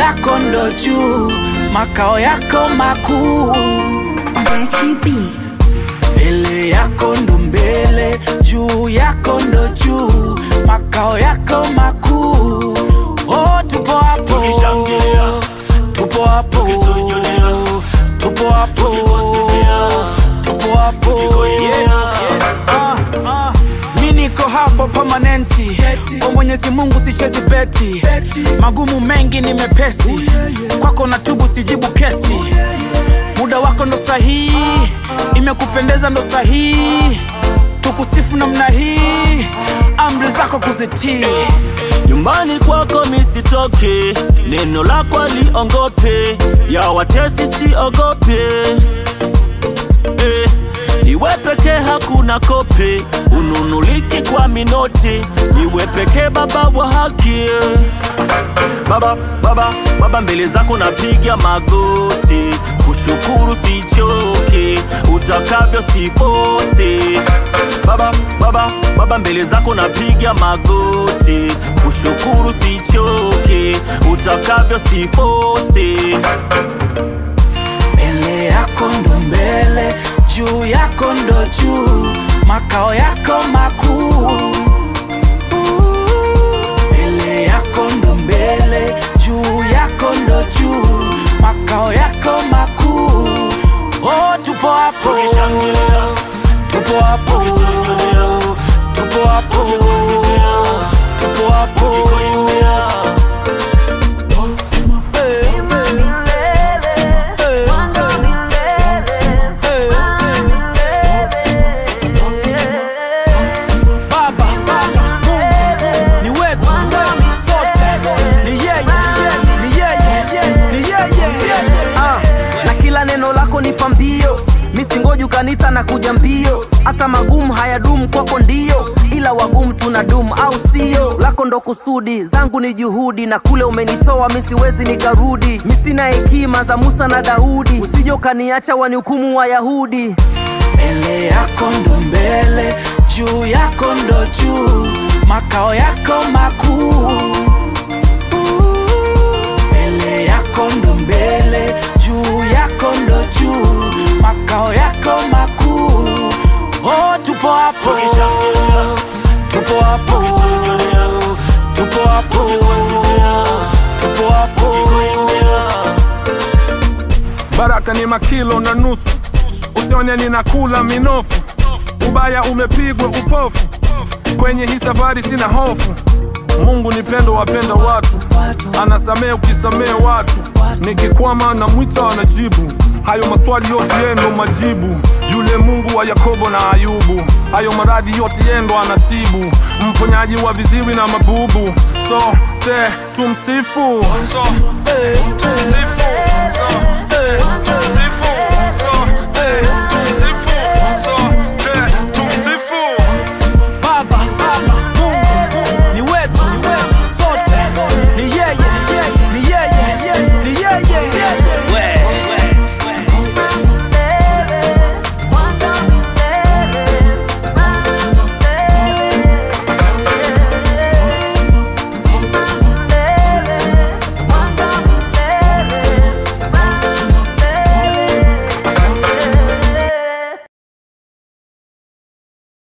yako ndo juu, makao yako makuu. Gachi B. Mbele yako ndo mbele, juu yako ndo juu, makao yako makuu. Oh, tupo hapo, Tukishangilia. tupo hapo, Tukisujudea. tupo hapo, Tukikusifia. tupo hapo. Tukikuimbia. Ah, mi niko hapo permanenti kwa Mwenyezi Mungu sichezi beti, magumu mengi ni mepesi, kwako na tubu sijibu kesi, muda wako ndo sahihi, imekupendeza ndo sahihi, tukusifu namna hii, amri zako kuzitii. nyumbani kwako misitoke, neno lako aliongope, ya watesi siogope. Eh, niwe pekee hakuna kope, ununuliki kwa minoti, niwe pekee baba wa haki. Baba, baba, baba, mbele zako napiga magoti, kushukuru sichoke, utakavyo sifose. Baba, baba, baba, mbele zako napiga magoti, kushukuru sichoke, utakavyo sifose. Mbele yako ndo mbele, juu yako ndo juu, makao yako makuu. Mbele yako ndo mbele, juu yako ndo juu, makao yako makuu. Oh, tupo hapo, Tukishangilia. tupo hapo, Tukisujudea. tupo hapo, Tukikusifia. tupo hapo. Tukikuimbia. Eh, eh, Baba, Mungu ni wetu sote, ni yeye, ni yeye, ni yeye. Ah, na kila neno lako ni pambio misingoji ukanita na kuja mbio hata magumu hayadumu kwako ndio ila wagumu tuna dumu au sio lako ndo kusudi zangu ni juhudi na kule umenitoa misiwezi nikarudi misina hekima za musa na daudi usije ukaniacha wanihukumu wayahudi Mbele yako ndo mbele, juu yako ndo juu, makao yako makuu. Mbele yako ndo mbele, juu yako ndo juu, makao yako makuu. Oh, tupo hapo, Tukishangilia. tupo hapo, Tukisujudea. tupo hapo, Tukikusifia. tupo hapo. Tukikuimbia. baraka ni makilo na nusu, usione ninakula minofu, ubaya umepigwa upofu, kwenye hii safari sina hofu. Mungu ni pendo, wapenda watu, anasamee ukisamee watu, nikikwama na mwita anajibu hayo maswali yote yendo majibu, yule Mungu wa Yakobo na Ayubu, hayo maradhi yote yendo anatibu, mponyaji wa viziwi na mabubu, so te tumsifu, so, Eh, eh.